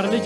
ተማር ልጄ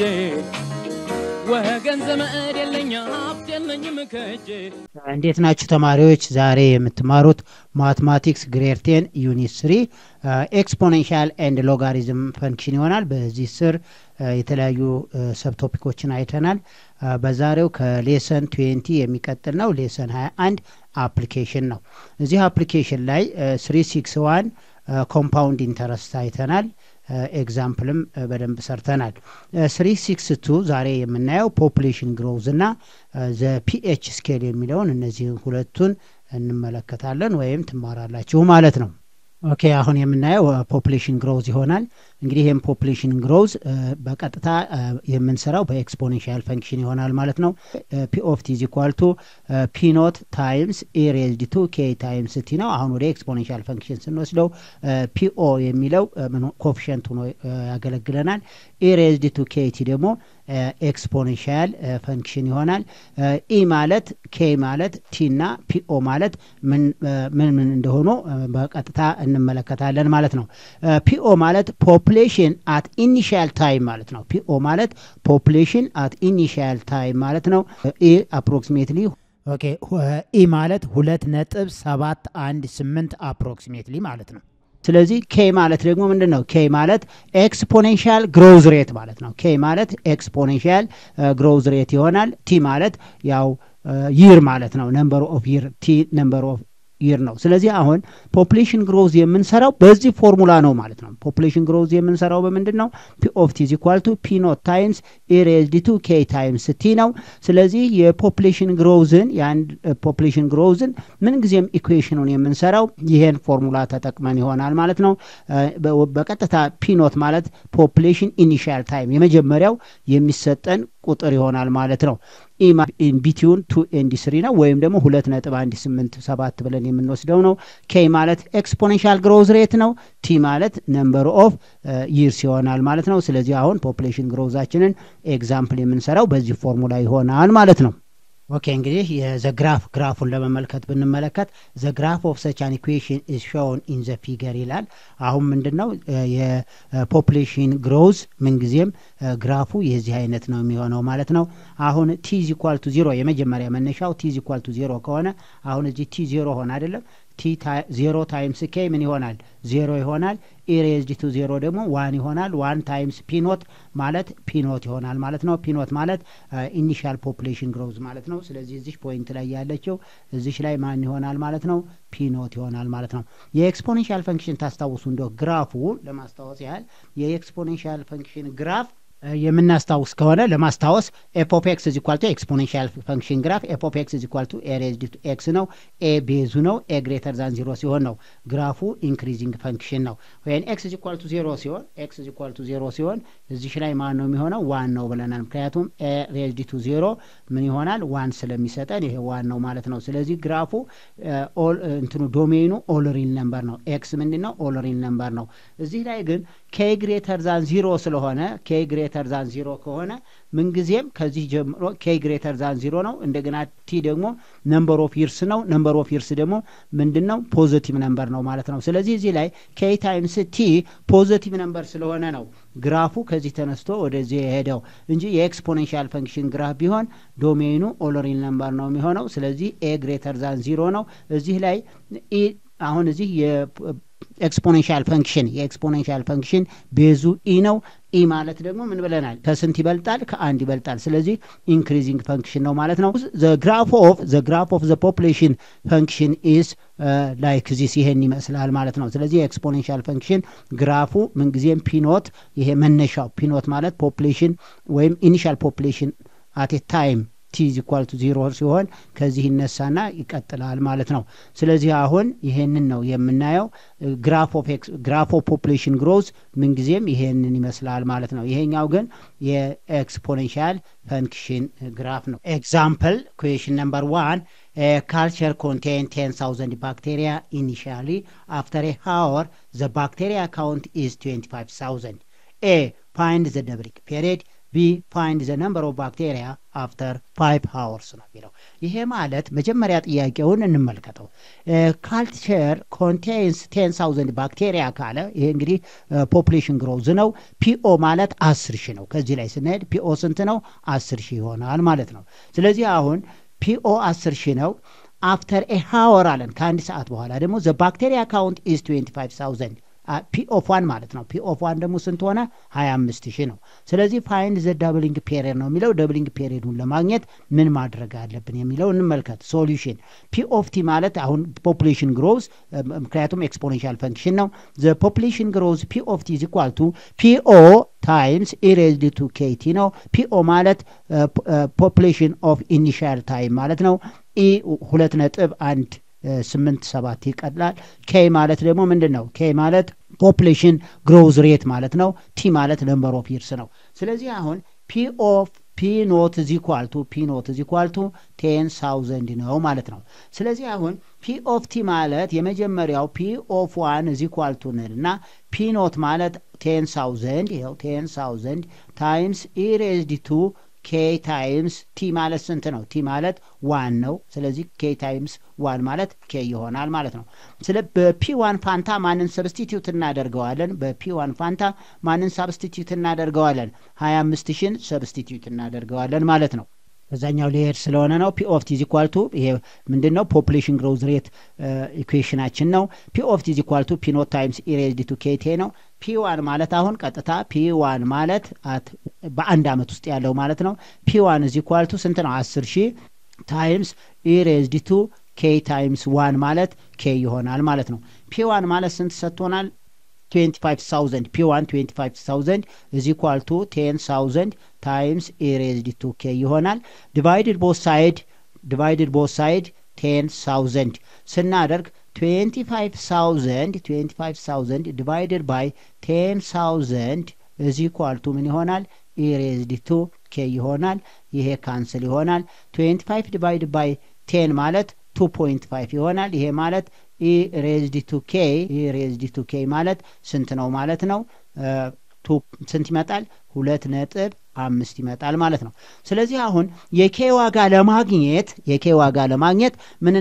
ወገን ዘመድ የለኝ ሀብት የለኝም ከእጄ እንዴት ናችሁ ተማሪዎች? ዛሬ የምትማሩት ማትማቲክስ ግሬድ ቴን ዩኒት ስሪ ኤክስፖኔንሻል ኤንድ ሎጋሪዝም ፈንክሽን ይሆናል። በዚህ ስር የተለያዩ ሰብቶፒኮችን አይተናል። በዛሬው ከሌሰን ትዌንቲ የሚቀጥል ነው። ሌሰን 21 አፕሊኬሽን ነው። እዚህ አፕሊኬሽን ላይ ስሪ ሲክስ ዋን ኮምፓውንድ ኢንተረስት አይተናል። ኤግዛምፕልም በደንብ ሰርተናል። ስሪ ሲክስ ቱ ዛሬ የምናየው ፖፑሌሽን ግሮውዝ እና ዘ ፒኤች ስኬል የሚለውን እነዚህን ሁለቱን እንመለከታለን ወይም ትማራላችሁ ማለት ነው። ኦኬ አሁን የምናየው ፖፑሌሽን ግሮውዝ ይሆናል። እንግዲህ ይህም ፖፑሌሽን ግሮውዝ በቀጥታ የምንሰራው በኤክስፖኔንሻል ፈንክሽን ይሆናል ማለት ነው። ፒ ኦፍ ቲ ኢዝ ኢኳል ቱ ፒ ኖት ታይምስ ኤ ሬዝድ ቱ ኬ ታይምስ ቲ ነው። አሁን ወደ ኤክስፖኔንሻል ፈንክሽን ስንወስደው ፒኦ የሚለው ኮፊሽንት ሆኖ ያገለግለናል። ኤ ሬዝድ ቱ ኬ ቲ ደግሞ ኤክስፖኔንሻል ፈንክሽን ይሆናል። ኢ ማለት ኬ ማለት ቲ እና ፒኦ ማለት ምን ምን እንደሆኑ በቀጥታ እንመለከታለን ማለት ነው። ፒኦ ማለት ፖፕሌሽን አት ኢኒሺያል ታይም ማለት ነው። ፒኦ ማለት ፖፕሌሽን አት ኢኒሺያል ታይም ማለት ነው። ኢ አፕሮክሲሜትሊ ኦኬ ኢ ማለት ሁለት ነጥብ ሰባት አንድ ስምንት አፕሮክሲሜትሊ ማለት ነው። ስለዚህ ኬ ማለት ደግሞ ምንድን ነው? ኬ ማለት ኤክስፖኔንሻል ግሮውዝ ሬት ማለት ነው። ኬ ማለት ኤክስፖኔንሻል ግሮውዝ ሬት ይሆናል። ቲ ማለት ያው ይር ማለት ነው። ነምበር ኦፍ ይር ቲ ነምበር ኦፍ ይር ነው። ስለዚህ አሁን ፖፑሌሽን ግሮዝ የምንሰራው በዚህ ፎርሙላ ነው ማለት ነው። ፖፑሌሽን ግሮዝ የምንሰራው በምንድን ነው? ፒ ኦፍ ቲ ኢዝ ኢኳል ቱ ፒ ኖት ታይምስ ኤ ሬዝድ ቱ ኬ ታይምስ ቲ ነው። ስለዚህ የፖፑሌሽን ግሮዝን የአንድ ፖፑሌሽን ግሮዝን ምንጊዜም ኢኩዌሽኑን የምንሰራው ይሄን ፎርሙላ ተጠቅመን ይሆናል ማለት ነው። በቀጥታ ፒ ኖት ማለት ፖፑሌሽን ኢኒሺያል ታይም የመጀመሪያው የሚሰጠን ቁጥር ይሆናል ማለት ነው። ቢቲውን ቱ ኤንዲ ስሪ ነው ወይም ደግሞ ሁለት ነጥብ አንድ ስምንት ሰባት ብለን የምንወስደው ነው። ኬ ማለት ኤክስፖኔንሻል ግሮዝ ሬት ነው። ቲ ማለት ነምበር ኦፍ ይርስ ይሆናል ማለት ነው። ስለዚህ አሁን ፖፑሌሽን ግሮዛችንን ኤግዛምፕል የምንሰራው በዚህ ፎርሙላ ይሆናል ማለት ነው። ኦኬ እንግዲህ የዘግራፍ ግራፉን ለመመልከት ብንመለከት ዘግራፍ ኦፍ ሰች አን ኢኩዌሽን ኢዝ ሾውን ኢን ዘ ፊገር ይላል። አሁን ምንድን ነው የፖፑሌሽን ግሮዝ ምንጊዜም ግራፉ የዚህ አይነት ነው የሚሆነው ማለት ነው። አሁን ቲ ኢዝ ኢኳል ቱ ዜሮ የመጀመሪያ መነሻው ቲ ኢዝ ኢኳል ቱ ዜሮ ከሆነ አሁን እዚህ ቲ ዜሮ ሆነ አይደለም ቲ ዜሮ ታይምስ ኬ ምን ይሆናል? ዜሮ ይሆናል። ኢሬዝድ ቱ ዜሮ ደግሞ ዋን ይሆናል። ዋን ታይምስ ፒኖት ማለት ፒኖት ይሆናል ማለት ነው። ፒኖት ማለት ኢኒሻል ፖፑሌሽን ግሮዝ ማለት ነው። ስለዚህ እዚህ ፖይንት ላይ ያለችው እዚሽ ላይ ማን ይሆናል ማለት ነው? ፒኖት ይሆናል ማለት ነው። የኤክስፖኔንሻል ፈንክሽን ታስታውሱ እንደው ግራፉ ለማስታወስ ያህል የኤክስፖኔንሻል ፈንክሽን ግራፍ የምናስታውስ ከሆነ ለማስታወስ ኤፍ ኦፍ ኤክስ ኢዝ ኢኳል ቱ ኤክስፖኔንሻል ፈንክሽን ግራፍ ኤፍ ኦፍ ኤክስ ኢዝ ኢኳል ቱ ኤ ሬዝድ ቱ ኤክስ ነው። ኤ ቤዙ ነው። ኤ ግሬተር ዛን ዚሮ ሲሆን ነው ግራፉ ኢንክሪዚንግ ፈንክሽን ነው። ወይም ኤክስ ኢዝ ኢኳል ቱ ዜሮ ሲሆን ኤክስ ኢዝ ኢኳል ቱ ዜሮ ሲሆን እዚሽ ላይ ማን ነው የሚሆነው? ዋን ነው ብለናል። ምክንያቱም ኤ ሬዝድ ቱ ዜሮ ምን ይሆናል? ዋን ስለሚሰጠን ይሄ ዋን ነው ማለት ነው። ስለዚህ ግራፉ እንትኑ ዶሜኑ ኦልሪል ነምበር ነው። ኤክስ ምንድን ነው? ኦልሪል ነምበር ነው። እዚህ ላይ ግን ኬ ግሬተር ዛን ዚሮ ስለሆነ ኬ ግሬተር ዛን ዚሮ ከሆነ ምንጊዜም ከዚህ ጀምሮ ኬ ግሬተር ዛን ዚሮ ነው። እንደገና ቲ ደግሞ ነምበር ኦፍ ይርስ ነው። ነምበር ኦፍ ይርስ ደግሞ ምንድን ነው? ፖዘቲቭ ነምበር ነው ማለት ነው። ስለዚህ እዚህ ላይ ኬ ታይምስ ቲ ፖዘቲቭ ነምበር ስለሆነ ነው ግራፉ ከዚህ ተነስቶ ወደዚህ የሄደው እንጂ የኤክስፖኔንሻል ፈንክሽን ግራፍ ቢሆን ዶሜኑ ኦሎሪል ነምበር ነው የሚሆነው። ስለዚህ ኤ ግሬተር ዛን ዚሮ ነው። እዚህ ላይ አሁን እዚህ ኤክስፖኔንሻል ፈንክሽን የኤክስፖኔንሻል ፈንክሽን ቤዙ ኢ ነው። ኢ ማለት ደግሞ ምን ብለናል? ከስንት ይበልጣል? ከአንድ ይበልጣል። ስለዚህ ኢንክሪዚንግ ፈንክሽን ነው ማለት ነው። ግራፍ ኦፍ ዘ ግራፍ ኦፍ ዘ ፖፑሌሽን ፈንክሽን ኢዝ ላይክ ዚስ ይሄን ይመስላል ማለት ነው። ስለዚህ የኤክስፖኔንሻል ፈንክሽን ግራፉ ምንጊዜም ፒኖት ይሄ መነሻው ፒኖት ማለት ፖፑሌሽን ወይም ኢኒሻል ፖፑሌሽን አት ታይም ቲ ኢዝ ኢኳል ቱ ዚሮ ሲሆን ከዚህ ይነሳና ይቀጥላል ማለት ነው። ስለዚህ አሁን ይሄንን ነው የምናየው። ግራፍ ኦፍ ፖፑሌሽን ግሮዝ ምንጊዜም ይሄንን ይመስላል ማለት ነው። ይሄኛው ግን የኤክስፖኔንሻል ፈንክሽን ግራፍ ነው። ኤግዛምፕል ኩዌሽን ነምበር ዋን ካልቸር ኮንቴን ቴን ታውዘንድ ባክቴሪያ ኢኒሻሊ አፍተር ኤ ሃወር ዘ ባክቴሪያ ካውንት ኢዝ ትዌንቲ ፋይቭ ታውዘንድ ኤ ፋይንድ ዘ ደብሪክ ፔሪድ ቢ ፋይንድ ዘ ነምበር ኦፍ ባክቴሪያ አፍተር ፋይቭ ሃወርስ ነው የሚለው። ይሄ ማለት መጀመሪያ ጥያቄውን እንመልከተው። ካልቸር ኮንቴንስ ቴን ሳውዘንድ ባክቴሪያ ካለ ይሄ እንግዲህ ፖፕሌሽን ግሮዝ ነው። ፒኦ ማለት አስር ሺህ ነው። ከዚህ ላይ ስንሄድ ፒኦ ስንት ነው? አስር ሺህ ይሆናል ማለት ነው። ስለዚህ አሁን ፒኦ አስር ሺህ ነው። አፍተር ኤ ሃወር አለን ከአንድ ሰዓት በኋላ ደግሞ ዘ ባክቴሪያ ካውንት ኢዝ 25000 ፒ ኦፍ ዋን ማለት ነው። ፒ ኦፍ ዋን ደግሞ ስንት ሆነ? 25 ሺህ ነው። ስለዚህ ፋይንድ ዘ ደብሊንግ ፔሪድ ነው የሚለው። ደብሊንግ ፔሪዱን ለማግኘት ምን ማድረግ አለብን የሚለው እንመልከት። ሶሉሽን ፒ ኦፍ ቲ ማለት አሁን ፖፑሌሽን ግሮዝ ምክንያቱም ኤክስፖኔንሻል ፈንክሽን ነው። ዘ ፖፑሌሽን ግሮዝ ፒ ኦፍ ቲ ኢዝ ኢኳል ቱ ፒኦ ታይምስ ኢሬዝድ ቱ ኬቲ ነው። ፒኦ ማለት ፖፑሌሽን ኦፍ ኢኒሻል ታይም ማለት ነው። ኢ ሁለት ነጥብ አንድ ስምንት ሰባት ይቀጥላል። ኬ ማለት ደግሞ ምንድን ነው? ኬ ማለት ፖፕሌሽን ግሮዝ ሬት ማለት ነው። ቲ ማለት ነምበር ኦፍ ይርስ ነው። ስለዚህ አሁን ፒ ኦፍ ፒ ኖት ዚ ኳልቱ ፒ ኖት ዚ ኳልቱ ቴን ሳውዘንድ ነው ማለት ነው። ስለዚህ አሁን ፒ ኦፍ ቲ ማለት የመጀመሪያው ፒ ኦፍ ዋን ዚ ኳልቱ ንል እና ፒ ኖት ማለት ቴን ሳውዘንድ ይኸው ቴን ሳውዘንድ ታይምስ ኢሬዝድ ቱ ኬ ታይምስ ቲ ማለት ስንት ነው? ቲ ማለት ዋን ነው። ስለዚህ ኬ ታይምስ ዋን ማለት ኬ ይሆናል ማለት ነው። ስለ በፒ ዋን ፋንታ ማንን ሰብስቲትዩት እናደርገዋለን? በፒ ዋን ፋንታ ማንን ሰብስቲትዩት እናደርገዋለን? ሀያ አምስት ሺን ሰብስቲትዩት እናደርገዋለን ማለት ነው። በዛኛው ሊሄድ ስለሆነ ነው። ፒ ኦፍ ቲ ዚኳልቱ ይሄ ምንድን ነው? ፖፑሌሽን ግሮዝ ሬት ኢኩዌሽናችን ነው። ፒ ኦፍ ቲ ዚኳልቱ ፒ ኖት ታይምስ ኢሬዝድ ቱ ኬቴ ነው። ፒ ዋን ማለት አሁን ቀጥታ ፒ ዋን ማለት በአንድ አመት ውስጥ ያለው ማለት ነው። ፒ ዋን ዚኳልቱ ስንት ነው? አስር ሺህ ታይምስ ኢሬዝድ ቱ ኬ ታይምስ ዋን ማለት ኬ ይሆናል ማለት ነው። ፒ ዋን ማለት ስንት ሰጥቶናል? 25000 ፒ1 25000 is equal to 10000 times e raised to k ይሆናል ዲቫይድድ ቦት ሳይድ ዲቫይድድ ቦት ሳይድ 10000 ስናደርግ 25000 25000 ዲቫይድድ ባይ 10000 is equal to ምን ይሆናል e raised to k ይሆናል ይሄ ካንስል ይሆናል 25 ዲቫይድድ ባይ 10 ማለት 2.5 ይሆናል ይሄ ማለት ኢ ሬዝድ ቱ ኬ ኢ ሬዝድ ቱ ኬ ማለት ስንት ነው ማለት ነው? ስንት ይመጣል? ሁለት ነጥብ አምስት ይመጣል ማለት ነው። ስለዚህ አሁን የኬ ዋጋ ለማግኘት የኬ ዋጋ ለማግኘት ምን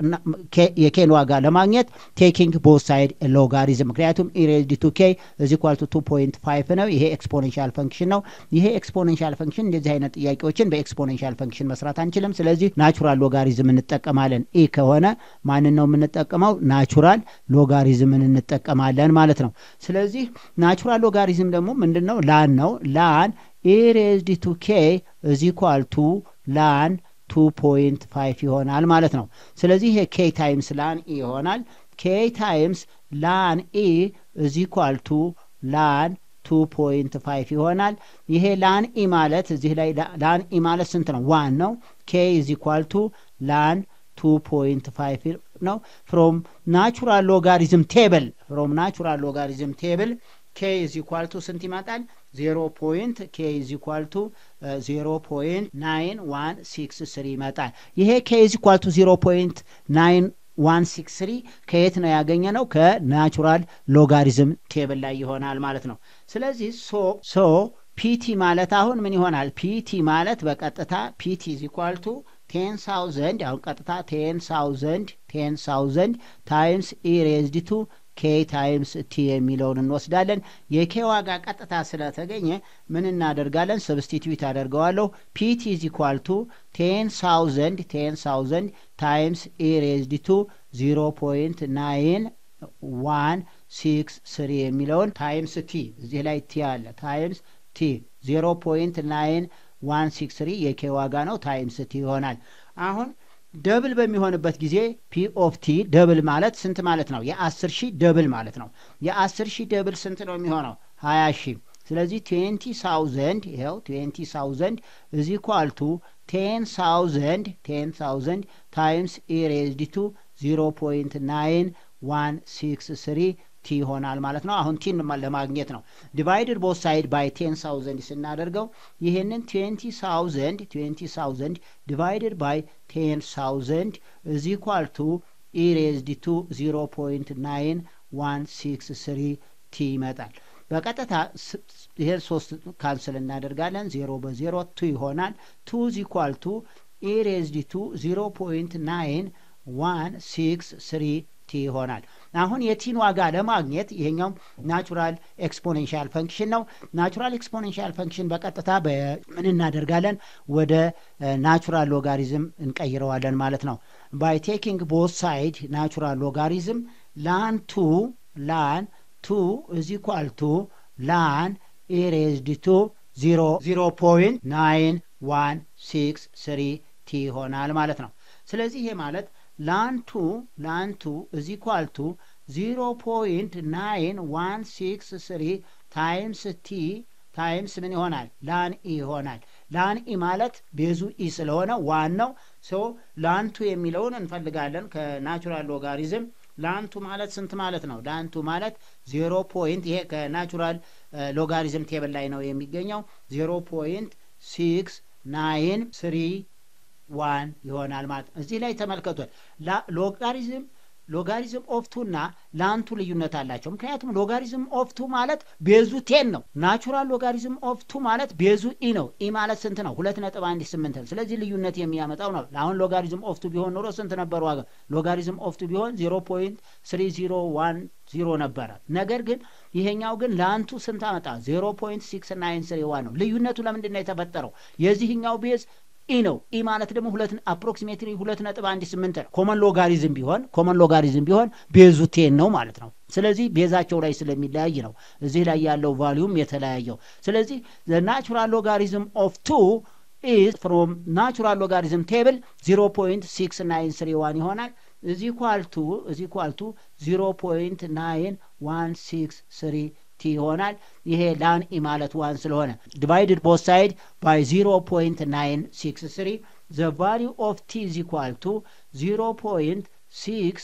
የኬን ዋጋ ለማግኘት ቴኪንግ ቦት ሳይድ ሎጋሪዝም ምክንያቱም ኢሬዝድ ቱ ኬ እዚ ኳልቱ ቱ ፖይንት ፋይቭ ነው። ይሄ ኤክስፖኔንሻል ፈንክሽን ነው። ይሄ ኤክስፖኔንሻል ፈንክሽን እንደዚህ አይነት ጥያቄዎችን በኤክስፖኔንሻል ፈንክሽን መስራት አንችልም። ስለዚህ ናቹራል ሎጋሪዝም እንጠቀማለን። ኢ ከሆነ ማንን ነው የምንጠቀመው? ናቹራል ሎጋሪዝምን እንጠቀማለን ማለት ነው። ስለዚህ ናቹራል ሎጋሪዝም ደግሞ ምንድን ነው? ላን ነው ላን ኢሬዝድ ቱ ኬ እዚ ኳል ቱ ላን ቱ ፖይንት ፋይቭ ይሆናል ማለት ነው። ስለዚህ ይሄ ኬ ታይምስ ላን ኢ ይሆናል። ኬ ታይምስ ላን ኢ እዚ ኳል ቱ ላን ቱ ፖይንት ፋይቭ ይሆናል። ይሄ ላን ኢ ማለት እዚህ ላይ ላን ኢ ማለት ስንት ነው? ዋን ነው። ኬ እዚ ኳል ቱ ላን ቱ ፖይንት ፋይቭ ነው። ፍሮም ናቹራል ሎጋሪዝም ቴብል ፍሮም ናቹራል ሎጋሪዝም ቴብል ኬ ኢዝ ኢኳል ቱ ስንት ይመጣል? ዜሮ ፖይንት ኬ ኢዝ ኢኳል ቱ ዜሮ ፖይንት ናይን ዋን ሲክስ ስሪ ይመጣል። ይሄ ኬ ኢዝ ኢኳል ቱ ዜሮ ፖይንት ናይን ዋን ሲክስ ስሪ ከየት ነው ያገኘ ነው? ከናቹራል ሎጋሪዝም ቴብል ላይ ይሆናል ማለት ነው። ስለዚህ ሶ ሶ ፒቲ ማለት አሁን ምን ይሆናል? ፒቲ ማለት በቀጥታ ፒቲ ኢዝ ኢኳል ቱ ቴን ሳውዘንድ አሁን ቀጥታ ቴን ሳውዘንድ ቴን ሳውዘንድ ታይምስ ኢሬዝድ ቱ ኬ ታይምስ ቲ የሚለውን እንወስዳለን። የኬ ዋጋ ቀጥታ ስለተገኘ ምን እናደርጋለን? ሰብስቲትዩት አደርገዋለሁ። ፒቲ ኢዝ ኢኳል ቱ ቴን ሳውዘንድ ቴን ሳውዘንድ ታይምስ ኢሬዝድ ቱ ዚሮ ፖይንት ናይን ዋን ሲክስ ስሪ የሚለውን ታይምስ ቲ እዚህ ላይ ቲ አለ ታይምስ ቲ ዜሮ ፖይንት ናይን ዋን ሲክስ ስሪ የኬ ዋጋ ነው ታይምስ ቲ ይሆናል። አሁን ደብል በሚሆንበት ጊዜ ፒ ኦፍ ቲ ደብል ማለት ስንት ማለት ነው? የአስር ሺህ ደብል ማለት ነው። የአስር ሺህ ደብል ስንት ነው የሚሆነው? ሀያ ሺህ ስለዚህ ትዌንቲ ሳውዘንድ ይኸው ትዌንቲ ሳውዘንድ እዚ ኳልቱ ቴን ሳውዘንድ ቴን ሳውዘንድ ታይምስ ኢሬዝድ ቱ ዚሮ ፖይንት ናይን ዋን ሲክስ ስሪ ቲ ይሆናል ማለት ነው። አሁን ቲን ለማግኘት ነው። ዲቫይድድ ቦት ሳይድ ባይ ቴን ሳውዘንድ ስናደርገው ይህንን ትዌንቲ ሳውዘንድ ትዌንቲ ሳውዘንድ ዲቫይድድ ባይ ቴን ሳውዘንድ እዚ ኳል ቱ ኢሬዝድ ቱ ዚሮ ፖይንት ናይን ዋን ሲክስ ስሪ ቲ ይመጣል። በቀጥታ ይሄን ሶስት ካንስል እናደርጋለን። ዜሮ በዜሮ ቱ ይሆናል። ቱ ዚኳል ቱ ኢሬዝድ ቱ ዚሮ ፖይንት ናይን ዋን ሲክስ ስሪ ቲ ይሆናል። አሁን የቲን ዋጋ ለማግኘት ይሄኛው ናቹራል ኤክስፖኔንሻል ፈንክሽን ነው። ናቹራል ኤክስፖኔንሻል ፈንክሽን በቀጥታ ምን እናደርጋለን? ወደ ናቹራል ሎጋሪዝም እንቀይረዋለን ማለት ነው። ባይ ቴኪንግ ቦት ሳይድ ናቹራል ሎጋሪዝም ላን ቱ ላን ቱ እዚ ኳል ቱ ላን ኢሬዝድ ቱ ዚሮ ዚሮ ፖይንት ናይን ዋን ሲክስ ስሪ ቲ ይሆናል ማለት ነው። ስለዚህ ይሄ ማለት ላንቱ ላንቱ እዚ ኳልቱ ዚሮ ፖይንት ናይን ዋን ሲክስ ስሪ ታይምስ ቲ ታይምስ ምን ይሆናል? ላን ኢ ይሆናል። ላን ኢ ማለት ቤዙ ኢ ስለሆነ ዋናው ሰው ላንቱ የሚለውን እንፈልጋለን ከናቹራል ሎጋሪዝም ላንቱ ማለት ስንት ማለት ነው? ላንቱ ማለት ዜሮ ፖይንት ይሄ ከናቹራል ሎጋሪዝም ቴብል ላይ ነው የሚገኘው ዜሮ ፖይንት ሲክስ ናይን ስሪ ዋን ይሆናል ማለት ነው። እዚህ ላይ ተመልከቷል። ሎጋሪዝም ሎጋሪዝም ኦፍቱ እና ላንቱ ልዩነት አላቸው። ምክንያቱም ሎጋሪዝም ኦፍቱ ማለት ቤዙ ቴን ነው። ናቹራል ሎጋሪዝም ኦፍቱ ማለት ቤዙ ኢ ነው። ኢ ማለት ስንት ነው? ሁለት ነጥብ አንድ ስምንት ነው። ስለዚህ ልዩነት የሚያመጣው ነው። አሁን ሎጋሪዝም ኦፍቱ ቢሆን ኖሮ ስንት ነበር ዋጋ? ሎጋሪዝም ኦፍቱ ቢሆን ዜሮ ፖይንት ስሪ ዚሮ ዋን ዚሮ ነበረ። ነገር ግን ይሄኛው ግን ለአንቱ ስንት አመጣ? ዜሮ ፖይንት ሲክስ ናይን ስሪ ዋን ነው። ልዩነቱ ለምንድን ነው የተፈጠረው? የዚህኛው ቤዝ ኢ ነው። ኢ ማለት ደግሞ ሁለት አፕሮክሲሜትሊ ሁለት ነጥብ አንድ ስምንት ነው። ኮመን ሎጋሪዝም ቢሆን ኮመን ሎጋሪዝም ቢሆን ቤዙ ቴን ነው ማለት ነው። ስለዚህ ቤዛቸው ላይ ስለሚለያይ ነው እዚህ ላይ ያለው ቫሊዩም የተለያየው። ስለዚህ ናቹራል ሎጋሪዝም ኦፍ ቱ ኢዝ ፍሮም ናቹራል ሎጋሪዝም ቴብል ዚሮ ፖይንት ሲክስ ናይን ስሪ ዋን ይሆናል። እዚ ኳልቱ እዚ ኳልቱ ዚሮ ፖይንት ናይን ዋን ሲክስ ስሪ ቲ ይሆናል። ይሄ ላን ኢ ማለት ዋን ስለሆነ ዲቫይድድ ቦት ሳይድ ባይ ዚሮ ፖይንት ናይን ሲክስ ስሪ ዘ ቫሊዩ ኦፍ ቲ ኢዝ ኢኳል ቱ ዚሮ ፖይንት ሲክስ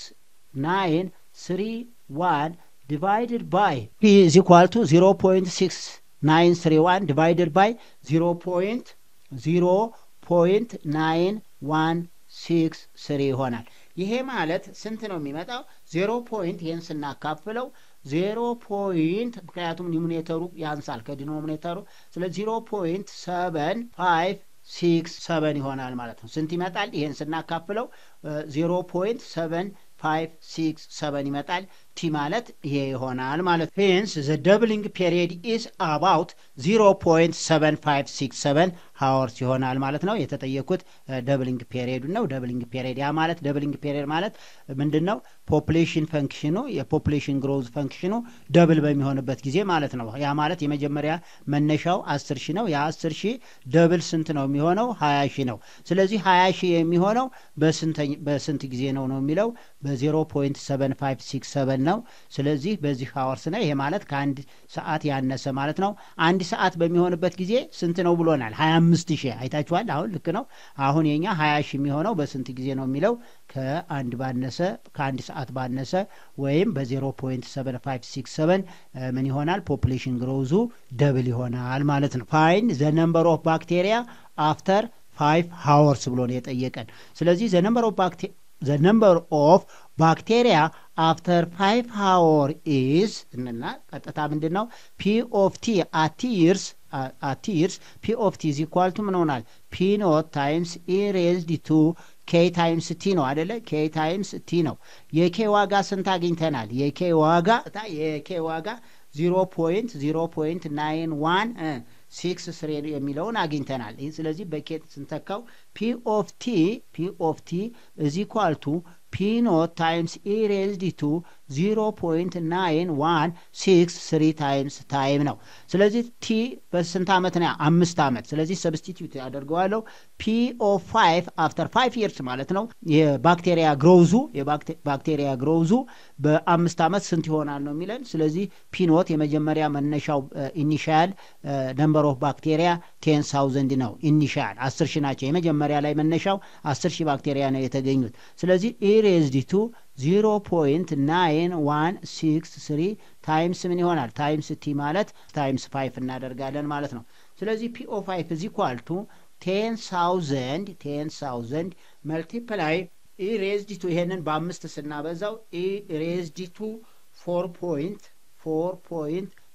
ናይን ስሪ ዋን ዲቫይድድ ባይ ቲ ኢዝ ኢኳል ቱ ዚሮ ፖይንት ሲክስ ናይን ስሪ ዋን ዲቫይድድ ባይ ዚሮ ፖይንት ዚሮ ፖይንት ናይን ዋን ሲክስ ስሪ ይሆናል። ይሄ ማለት ስንት ነው የሚመጣው? ዜሮ ፖይንት ይህን ስናካፍለው ዜሮ ፖይንት ምክንያቱም ኒሚኔተሩ ያንሳል ከዲኖሚኔተሩ ስለ ዜሮ ፖይንት ሰቨን ፋይቭ ሲክስ ሰቨን ይሆናል ማለት ነው። ስንት ይመጣል? ይህን ስናካፍለው ዜሮ ፖይንት ሰቨን ፋይቭ ሲክስ ሰቨን ይመጣል። ቲ ማለት ይሄ ይሆናል ማለት ነው። ሄንስ ዘ ደብሊንግ ፔሪየድ ኢዝ አባውት ዚሮ ፖይንት ሰቨን ፋይቭ ሲክስ ሰቨን ሀወርስ ይሆናል ማለት ነው። የተጠየኩት ደብሊንግ ፔሪየዱ ነው። ደብሊንግ ፔሪየድ ያ ማለት ደብሊንግ ፔሪየድ ማለት ምንድን ነው? ፖፕሌሽን ፈንክሽኑ የፖፕሌሽን ግሮዝ ፈንክሽኑ ደብል በሚሆንበት ጊዜ ማለት ነው። ያ ማለት የመጀመሪያ መነሻው አስር ሺህ ነው። ያ አስር ሺህ ደብል ስንት ነው የሚሆነው? ሀያ ሺህ ነው። ስለዚህ ሀያ ሺህ የሚሆነው በስንት ጊዜ ነው ነው የሚለው በዜሮ ፖይንት ሰቨን ፋይቭ ሲክስ ሰቨን ነው። ስለዚህ በዚህ ሀወርስ ነው። ይሄ ማለት ከአንድ ሰዓት ያነሰ ማለት ነው። አንድ ሰዓት በሚሆንበት ጊዜ ስንት ነው ብሎናል? ሀያ አምስት ሺህ አይታችኋል። አሁን ልክ ነው። አሁን የኛ ሀያ ሺህ የሚሆነው በስንት ጊዜ ነው የሚለው ከአንድ ባነሰ ከአንድ ሰዓት ባነሰ ወይም በዜሮ ፖይንት ሰቨን ፋይቭ ሲክስ ሰቨን ምን ይሆናል? ፖፕሌሽን ግሮዙ ደብል ይሆናል ማለት ነው። ፋይን ዘ ነምበር ኦፍ ባክቴሪያ አፍተር ፋይቭ ሀወርስ ብሎ ነው የጠየቀን። ስለዚህ ዘ ነምበር ኦፍ ባክቴሪያ ዘ ነምበር ኦፍ ባክቴሪያ አፍተር ፋይቭ ሃወር ኢዝ እና ቀጥታ ምንድን ነው ፒ ኦፍ ቲ አቲርስ አቲርስ ፒ ኦፍ ቲ ኢዝ ኢኳል ቱ ምን ሆናል ፒ ኖት ታይምስ ኢ ሬዝድ ቱ ኬ ታይምስ ቲ ነው አደለ ኬ ታይምስ ቲ ነው የኬ ዋጋ ስንት አግኝተናል የኬ ዋጋ የኬ ዋጋ ዚሮ ፖይንት ዚሮ ፖይንት ናይን ዋን ሲክስ ስሪ የሚለውን አግኝተናል። ይህ ስለዚህ በኬት ስንተካው ፒ ኦፍ ቲ ፒ ኦፍ ቲ እዚ ኳል ቱ ፒ ኖት ታይምስ ኢ ሬዝድ ቱ ዚሮ ፖይንት ናይን ዋን ሲክስ ስሪ ታይምስ ታይም ነው። ስለዚህ ቲ በስንት ዓመት ነው? አምስት ዓመት። ስለዚህ ሰብስቲትዩት ያደርገዋለሁ ፒ ኦፍ ፋይቭ አፍተር ፋይቭ ይርስ ማለት ነው። የባክቴሪያ ግሮውዙ የባክቴሪያ ግሮውዙ በአምስት ዓመት ስንት ይሆናል ነው የሚለን። ስለዚህ ፒኖት የመጀመሪያ መነሻው ኢኒሻል ነምበር ኦፍ ባክቴሪያ ቴን ሳውዘንድ ነው። ኢኒሻል አስር ሺህ ናቸው። የመጀመሪያ ላይ መነሻው አስር ሺህ ባክቴሪያ ነው የተገኙት። ስለዚህ ኢሬዝዲቱ ዚሮ ፖይንት ናይን ዋን ሲክስ ስሪ ታይምስ ምን ይሆናል? ታይምስ ቲ ማለት ታይምስ ፋይፍ እናደርጋለን ማለት ነው። ስለዚህ ፒ ኦ ፋይፍ እዚ ኳልቱ ቴን ሳውዘንድ ቴን ሳውዘንድ መልቲፕላይ ኢሬዝዲቱ ይሄንን በአምስት ስናበዛው ኢሬዝዲቱ ፎር ፖይንት ፎር ፖይንት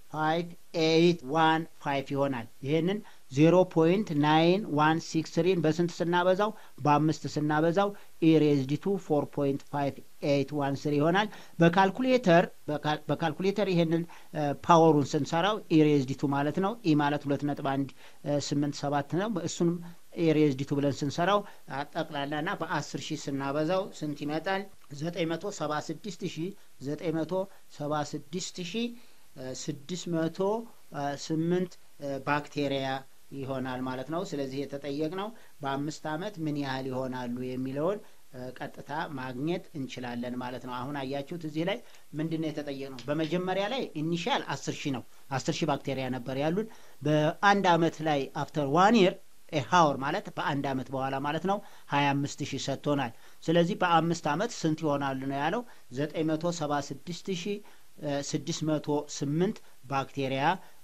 ፋይቭ ኤይት ዋን ፋይቭ ይሆናል። ይህንን ዜሮ ፖይንት ናይን ዋን ሲክስ ትሪን በስንት ስናበዛው በአምስት ስናበዛው ኢሬዝዲቱ ፎር ፖይንት ፋይቭ ኤይት ዋን ስሪ ይሆናል። በካልኩሌተር በካልኩሌተር ይሄንን ፓወሩን ስንሰራው ኢሬዝዲቱ ማለት ነው። ኢ ማለት ሁለት ነጥብ አንድ ስምንት ሰባት ነው። እሱንም ኤሬዝዲቱ ብለን ስንሰራው ጠቅላላና በአስር ሺህ ስናበዛው ስንት ይመጣል? ዘጠኝ መቶ ሰባ ስድስት ሺህ ዘጠኝ መቶ ሰባ ስድስት ሺህ ስድስት መቶ ስምንት ባክቴሪያ ይሆናል ማለት ነው። ስለዚህ የተጠየቅነው በአምስት ዓመት ምን ያህል ይሆናሉ የሚለውን ቀጥታ ማግኘት እንችላለን ማለት ነው። አሁን አያችሁት እዚህ ላይ ምንድን ነው የተጠየቅነው? በመጀመሪያ ላይ ኢኒሻል አስር ሺህ ነው። አስር ሺህ ባክቴሪያ ነበር ያሉን። በአንድ ዓመት ላይ አፍተር ዋን ይር ሀወር ማለት በአንድ ዓመት በኋላ ማለት ነው ሀያ አምስት ሺህ ሰጥቶናል። ስለዚህ በአምስት ዓመት ስንት ይሆናሉ ነው ያለው ዘጠኝ መቶ ሰባ ስድስት ሺህ ስድስት መቶ ስምንት ባክቴሪያ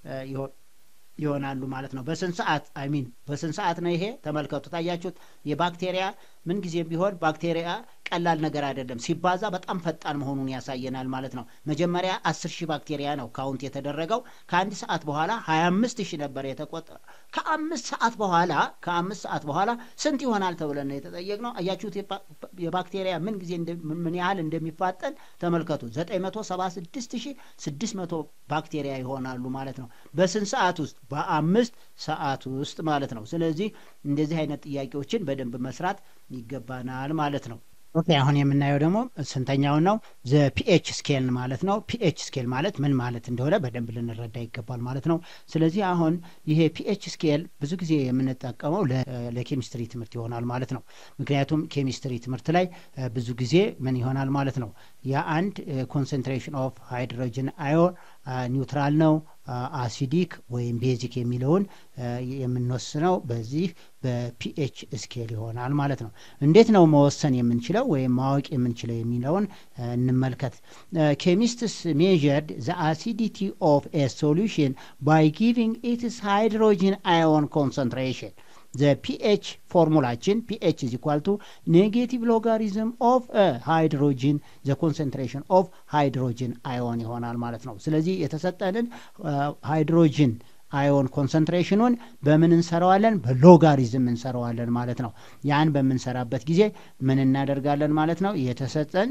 ይሆናሉ ማለት ነው። በስንት ሰዓት አይ ሚን በስንት ሰዓት ነው ይሄ? ተመልከቱ። ታያችሁት። የባክቴሪያ ምን ጊዜም ቢሆን ባክቴሪያ ቀላል ነገር አይደለም። ሲባዛ በጣም ፈጣን መሆኑን ያሳየናል ማለት ነው። መጀመሪያ አስር ሺህ ባክቴሪያ ነው ካውንት የተደረገው። ከአንድ ሰዓት በኋላ ሀያ አምስት ሺህ ነበር የተቆጠረ። ከአምስት ሰዓት በኋላ ከአምስት ሰዓት በኋላ ስንት ይሆናል ተብለን ነው የተጠየቅነው። አያችሁት የባክቴሪያ ምን ጊዜ ምን ያህል እንደሚፋጠን ተመልከቱ። ዘጠኝ መቶ ሰባ ስድስት ሺህ ስድስት መቶ ባክቴሪያ ይሆናሉ ማለት ነው። በስንት ሰዓት ውስጥ? በአምስት ሰዓት ውስጥ ማለት ነው። ስለዚህ እንደዚህ አይነት ጥያቄዎችን በደንብ መስራት ይገባናል ማለት ነው። ኦኬ አሁን የምናየው ደግሞ ስንተኛውን ነው? ዘ ፒኤች ስኬል ማለት ነው። ፒኤች ስኬል ማለት ምን ማለት እንደሆነ በደንብ ልንረዳ ይገባል ማለት ነው። ስለዚህ አሁን ይሄ ፒኤች ስኬል ብዙ ጊዜ የምንጠቀመው ለኬሚስትሪ ትምህርት ይሆናል ማለት ነው። ምክንያቱም ኬሚስትሪ ትምህርት ላይ ብዙ ጊዜ ምን ይሆናል ማለት ነው የአንድ ኮንሰንትሬሽን ኦፍ ሃይድሮጅን አዮን ኒውትራል ነው አሲዲክ ወይም ቤዚክ የሚለውን የምንወስነው በዚህ በፒኤች ስኬል ይሆናል ማለት ነው። እንዴት ነው መወሰን የምንችለው ወይም ማወቅ የምንችለው የሚለውን እንመልከት። ኬሚስትስ ሜዥርድ ዘ አሲዲቲ ኦፍ ኤ ሶሉሽን ባይ ጊቪንግ ኢትስ ሃይድሮጂን አዮን ኮንሰንትሬሽን ዘ ፒኤች ፎርሙላችን ፒኤች ኢዝ ኢኳል ቱ ኔጌቲቭ ሎጋሪዝም ኦፍ ሃይድሮጂን ዘ ኮንሰንትሬሽን ኦፍ ሃይድሮጂን አዮን ይሆናል ማለት ነው። ስለዚህ የተሰጠንን ሃይድሮጂን አዮን ኮንሰንትሬሽኑን በምን እንሰራዋለን? በሎጋሪዝም እንሰራዋለን ማለት ነው። ያን በምንሰራበት ጊዜ ምን እናደርጋለን ማለት ነው? የተሰጠን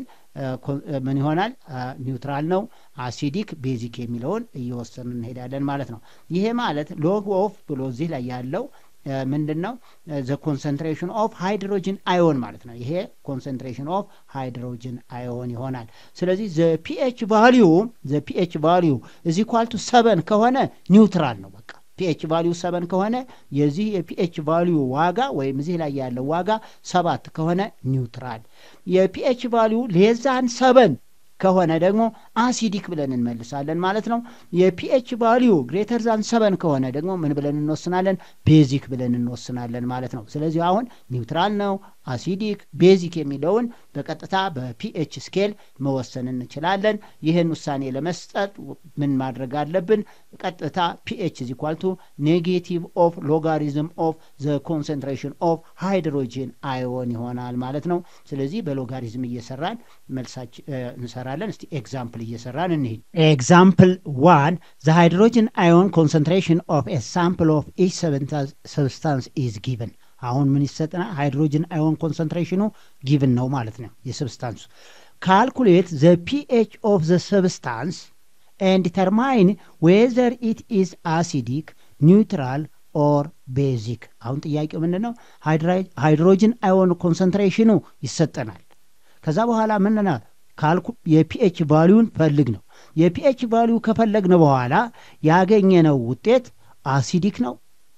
ምን ይሆናል? ኒውትራል ነው፣ አሲዲክ፣ ቤዚክ የሚለውን እየወሰን እንሄዳለን ማለት ነው። ይሄ ማለት ሎግ ኦፍ ብሎ እዚህ ላይ ያለው ምንድን ነው? ዘ ኮንሰንትሬሽን ኦፍ ሃይድሮጅን አዮን ማለት ነው። ይሄ ኮንሰንትሬሽን ኦፍ ሃይድሮጅን አዮን ይሆናል። ስለዚህ ዘ ፒኤች ቫሊዩ ዘ ፒኤች ቫሊዩ እዚ ኳልቱ ሰበን ከሆነ ኒውትራል ነው። በቃ ፒኤች ቫሊዩ ሰበን ከሆነ የዚህ የፒኤች ቫሊዩ ዋጋ ወይም እዚህ ላይ ያለው ዋጋ ሰባት ከሆነ ኒውትራል፣ የፒኤች ቫሊዩ ሌዛን ሰበን ከሆነ ደግሞ አሲዲክ ብለን እንመልሳለን ማለት ነው። የፒኤች ቫሊዩ ግሬተር ዛን ሰበን ከሆነ ደግሞ ምን ብለን እንወስናለን? ቤዚክ ብለን እንወስናለን ማለት ነው። ስለዚህ አሁን ኒውትራል ነው፣ አሲዲክ፣ ቤዚክ የሚለውን በቀጥታ በፒኤች ስኬል መወሰን እንችላለን። ይህን ውሳኔ ለመስጠት ምን ማድረግ አለብን? ቀጥታ ፒኤች ኢዝ ኢኳል ቱ ኔጌቲቭ ኦፍ ሎጋሪዝም ኦፍ ዘ ኮንሰንትሬሽን ኦፍ ሃይድሮጂን አዮን ይሆናል ማለት ነው። ስለዚህ በሎጋሪዝም እየሰራን መልሳች እንሰራለን። እስቲ ኤግዛምፕል እየሰራን እንሂድ። ኤግዛምፕል ዋን ዘ ሃይድሮጂን አዮን ኮንሰንትሬሽን ኦፍ ኤ ሳምፕል ኦፍ ኢች ሰብስታንስ ኢዝ ጊቨን አሁን ምን ይሰጠናል? ሃይድሮጅን አዮን ኮንሰንትሬሽኑ ጊቭን ነው ማለት ነው የሰብስታንሱ። ካልኩሌት ዘ ፒኤች ኦፍ ዘ ሰብስታንስ ኤንድ ዲተርማይን ዌዘር ኢት ኢዝ አሲዲክ ኒውትራል ኦር ቤዚክ። አሁን ጥያቄው ምንድን ነው? ሃይድሮጅን አዮን ኮንሰንትሬሽኑ ይሰጠናል። ከዛ በኋላ ምንና ካልኩ የፒኤች ቫሊዩን ፈልግ ነው። የፒኤች ቫሊዩ ከፈለግን በኋላ ያገኘነው ውጤት አሲዲክ ነው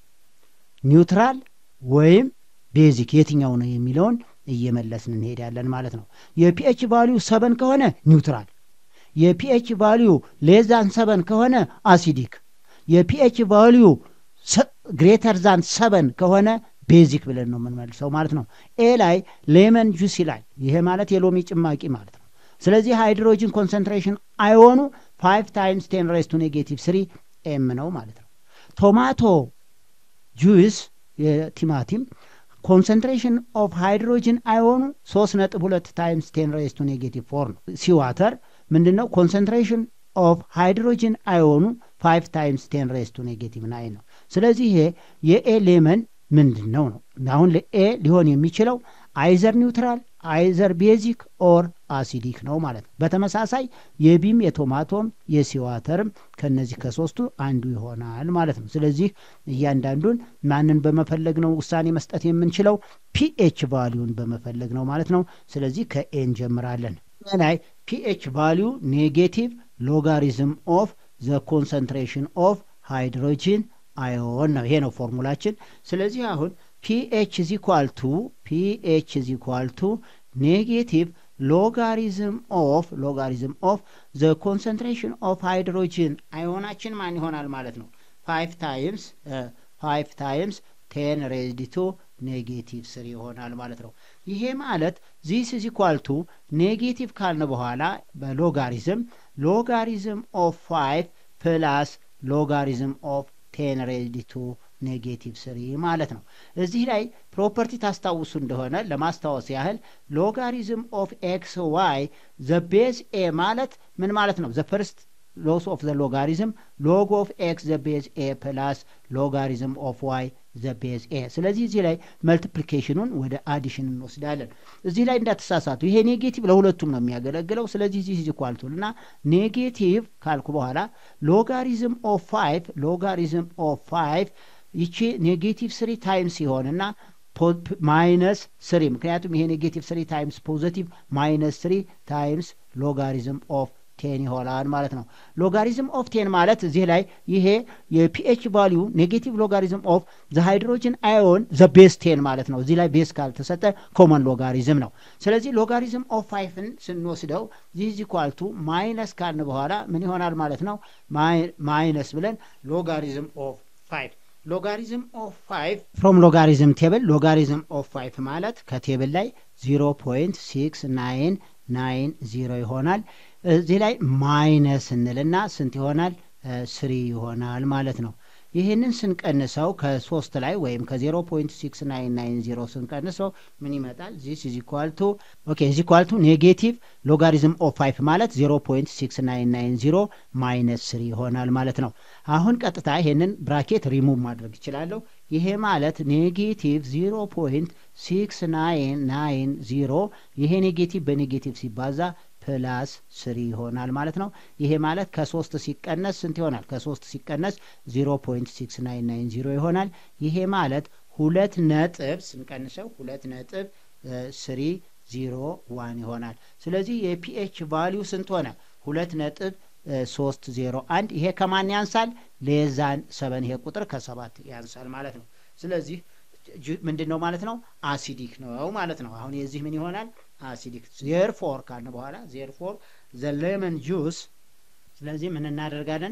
ኒውትራል ወይም ቤዚክ የትኛው ነው የሚለውን እየመለስን እንሄዳለን ማለት ነው። የፒኤች ቫሊዩ ሰበን ከሆነ ኒውትራል፣ የፒኤች ቫሊዩ ሌዛን ሰበን ከሆነ አሲዲክ፣ የፒኤች ቫሊዩ ግሬተር ዛን ሰበን ከሆነ ቤዚክ ብለን ነው የምንመልሰው ማለት ነው። ኤ ላይ ሌመን ጁስ ይላል። ይሄ ማለት የሎሚ ጭማቂ ማለት ነው። ስለዚህ ሃይድሮጅን ኮንሰንትሬሽን አይሆኑ ፋይቭ ታይምስ ቴን ሬስ ቱ ኔጌቲቭ ስሪ ኤም ነው ማለት ነው። ቶማቶ ጁስ የቲማቲም ኮንሰንትሬሽን ኦፍ ሃይድሮጅን አይሆኑ ሶስት ነጥብ ሁለት ታይምስ ቴን ሬስ ቱ ኔጌቲቭ ፎር ነው። ሲዋተር ምንድን ነው ኮንሰንትሬሽን ኦፍ ሃይድሮጅን አዮኑ ፋይቭ ታይምስ ቴን ሬስ ቱ ኔጌቲቭ ናይን ነው። ስለዚህ ይሄ የኤ ሌመን ምንድን ነው ነው አሁን ለኤ ሊሆን የሚችለው አይዘር ኒውትራል አይዘር ቤዚክ ኦር አሲዲክ ነው ማለት ነው። በተመሳሳይ የቢም የቶማቶም የሲዋተርም ከነዚህ ከሶስቱ አንዱ ይሆናል ማለት ነው። ስለዚህ እያንዳንዱን ማንን በመፈለግ ነው ውሳኔ መስጠት የምንችለው? ፒኤች ቫሊዩን በመፈለግ ነው ማለት ነው። ስለዚህ ከኤ እንጀምራለን። ላይ ፒኤች ቫሊዩ ኔጌቲቭ ሎጋሪዝም ኦፍ ዘ ኮንሰንትሬሽን ኦፍ ሃይድሮጂን አዮን ነው። ይሄ ነው ፎርሙላችን። ስለዚህ አሁን ፒኤች ኢዝ ኢኳል ቱ ፒኤች ኢዝ ኢኳል ቱ ኔጌቲቭ ሎጋሪዝም ኦፍ ሎጋሪዝም ኦፍ ዘ ኮንሰንትሬሽን ኦፍ ሃይድሮጂን አዮናችን ማን ይሆናል ማለት ነው? ፋይቭ ታይምስ ፋይቭ ታይምስ ቴን ሬዝድ ቱ ኔጌቲቭ ስሪ ይሆናል ማለት ነው። ይሄ ማለት ዚስ ኢዝ ኢኳል ቱ ኔጌቲቭ ካልን በኋላ በሎጋሪዝም ሎጋሪዝም ኦፍ ፋይቭ ፕላስ ሎጋሪዝም ኦፍ ቴን ሬዝድ ቱ ኔጌቲቭ ስሪ ማለት ነው። እዚህ ላይ ፕሮፐርቲ ታስታውሱ እንደሆነ ለማስታወስ ያህል ሎጋሪዝም ኦፍ ኤክስ ዋይ ዘ ቤዝ ኤ ማለት ምን ማለት ነው? ዘ ፈርስት ሎስ ኦፍ ዘ ሎጋሪዝም ሎግ ኦፍ ኤክስ ዘ ቤዝ ኤ ፕላስ ሎጋሪዝም ኦፍ ዋይ ዘ ቤዝ ኤ። ስለዚህ እዚህ ላይ መልቲፕሊኬሽኑን ወደ አዲሽን እንወስዳለን። እዚህ ላይ እንዳትሳሳቱ፣ ይሄ ኔጌቲቭ ለሁለቱም ነው የሚያገለግለው። ስለዚህ እዚህ ዚህ ኳልቱል እና ኔጌቲቭ ካልኩ በኋላ ሎጋሪዝም ኦፍ ፋይቭ ሎጋሪዝም ኦፍ ፋይቭ ይቺ ኔጌቲቭ ስሪ ታይምስ ሲሆንና ማይነስ ስሪ ምክንያቱም ይሄ ኔጌቲቭ ስሪ ታይምስ ፖዘቲቭ ማይነስ ስሪ ታይምስ ሎጋሪዝም ኦፍ ቴን ይሆናል ማለት ነው። ሎጋሪዝም ኦፍ ቴን ማለት እዚህ ላይ ይሄ የፒኤች ቫሊዩ ኔጌቲቭ ሎጋሪዝም ኦፍ ዘ ሃይድሮጅን አዮን ዘ ቤስ ቴን ማለት ነው። እዚህ ላይ ቤስ ካልተሰጠ ኮመን ሎጋሪዝም ነው። ስለዚህ ሎጋሪዝም ኦፍ ፋይፍን ስንወስደው ዚዝ ኳልቱ ማይነስ ካልን በኋላ ምን ይሆናል ማለት ነው? ማይነስ ብለን ሎጋሪዝም ኦፍ ፋይቭ ሎጋሪዝም ኦፍ ፋይቭ ፍሮም ሎጋሪዝም ቴብል ሎጋሪዝም ኦፍ ፋይቭ ማለት ከቴብል ላይ ዚሮ ፖይንት ሲክስ ናይን ናይን ዚሮ ይሆናል። እዚህ ላይ ማይነስ እንልና ስንት ይሆናል? ስሪ ይሆናል ማለት ነው። ይህንን ስንቀንሰው ከሶስት ላይ ወይም ከዜሮ ፖይንት ሲክስ ናይን ናይን ዜሮ ስንቀንሰው ምን ይመጣል? ዚስ ኢዝ ኢኳል ቱ ኦኬ ኢዝ ኢኳል ቱ ኔጌቲቭ ሎጋሪዝም ኦፍ ፋይቭ ማለት ዜሮ ፖይንት ሲክስ ናይን ናይን ዜሮ ማይነስ ስሪ ይሆናል ማለት ነው። አሁን ቀጥታ ይሄንን ብራኬት ሪሙቭ ማድረግ ይችላለሁ። ይሄ ማለት ኔጌቲቭ ዜሮ ፖይንት ሲክስ ናይን ናይን ዜሮ ይሄ ኔጌቲቭ በኔጌቲቭ ሲባዛ ፕላስ ስሪ ይሆናል ማለት ነው። ይሄ ማለት ከሶስት ሲቀነስ ስንት ይሆናል? ከሶስት ሲቀነስ ዜሮ ፖይንት ሲክስ ናይን ናይን ዜሮ ይሆናል። ይሄ ማለት ሁለት ነጥብ ስንቀንሰው ሁለት ነጥብ ስሪ ዜሮ ዋን ይሆናል። ስለዚህ የፒኤች ቫሊዩ ስንት ሆነ? ሁለት ነጥብ ሶስት ዜሮ አንድ ይሄ ከማን ያንሳል? ሌዛን ሰበን ይሄ ቁጥር ከሰባት ያንሳል ማለት ነው። ስለዚህ ምንድን ነው ማለት ነው? አሲዲክ ነው ማለት ነው። አሁን የዚህ ምን ይሆናል? አሲዲክ ዜርፎር ካልን በኋላ ዜርፎር ዘ ሌመን ጁስ። ስለዚህ ምን እናደርጋለን?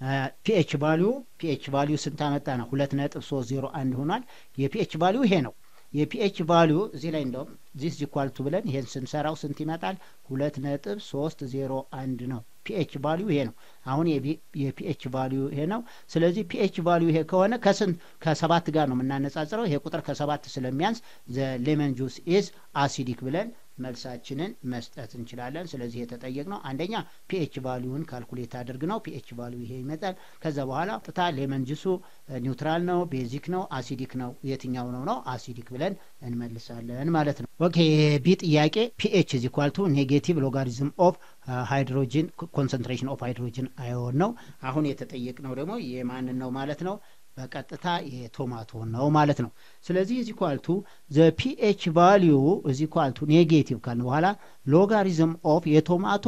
ፒኤች ቫሊዩ ፒኤች ቫሊዩ ስንት አመጣ ነው? ሁለት ነጥብ ሶስት ዜሮ አንድ ሆኗል። የፒኤች ቫሊዩ ይሄ ነው። የፒኤች ቫሊዩ እዚህ ላይ እንደውም ዚስ ጂኳልቱ ብለን ይሄን ስንሰራው ስንት ይመጣል? ሁለት ነጥብ ሶስት ዜሮ አንድ ነው። ፒኤች ቫሊዩ ይሄ ነው። አሁን የፒኤች ቫሊዩ ይሄ ነው። ስለዚህ ፒኤች ቫሊዩ ይሄ ከሆነ ከስንት ከሰባት ጋር ነው የምናነጻጽረው። ይሄ ቁጥር ከሰባት ስለሚያንስ ዘ ሌመን ጁስ ኢዝ አሲዲክ ብለን መልሳችንን መስጠት እንችላለን። ስለዚህ የተጠየቅነው አንደኛ ፒኤች ቫሊዩን ካልኩሌት አድርግ ነው። ፒኤች ቫሊዩ ይሄ ይመጣል። ከዛ በኋላ ጥታ ሌመን ጁሱ ኒውትራል ነው፣ ቤዚክ ነው፣ አሲዲክ ነው፣ የትኛው ነው ነው አሲዲክ ብለን እንመልሳለን ማለት ነው። ኦኬ ቢ ጥያቄ ፒኤች ኢዝ ኢኳል ቱ ኔጌቲቭ ሎጋሪዝም ኦፍ ሃይድሮጂን ኮንሰንትሬሽን ኦፍ ሃይድሮጂን አዮን ነው። አሁን የተጠየቅነው ደግሞ የማንን ነው ማለት ነው በቀጥታ የቶማቶ ነው ማለት ነው። ስለዚህ እዚ ኳልቱ ዘ ፒኤች ቫሊዩ እዚ ኳልቱ ኔጌቲቭ ካልን በኋላ ሎጋሪዝም ኦፍ የቶማቶ